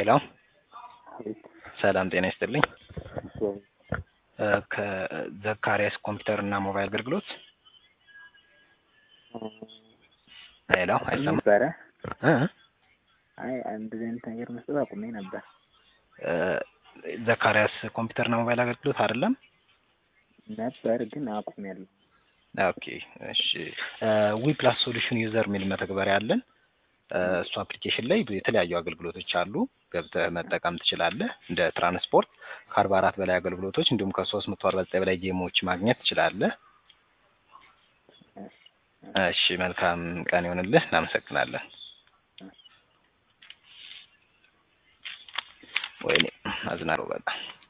ሄሎ ሰላም ጤና ይስጥልኝ። እ ከዘካሪያስ ኮምፒውተር እና ሞባይል አገልግሎት ሄሎ አይሰማም? ነበረ እ አይ እንደዚህ አይነት ነገር መስጠት አቁሜ ነበር። እ ዘካሪያስ ኮምፒውተር እና ሞባይል አገልግሎት አይደለም? ነበር ግን አቁሜያለሁ። ኦኬ እሺ። ዊ ፕላስ ሶሉሽን ዩዘር የሚል መተግበሪያ አለን። እ እሱ አፕሊኬሽን ላይ የተለያዩ አገልግሎቶች አሉ። ገብተህ መጠቀም ትችላለህ። እንደ ትራንስፖርት ከአርባ አራት በላይ አገልግሎቶች እንዲሁም ከሶስት መቶ አርባ ዘጠኝ በላይ ጌሞች ማግኘት ትችላለህ። እሺ መልካም ቀን ይሆንልህ። እናመሰግናለን። ወይኔ አዝናለሁ በጣም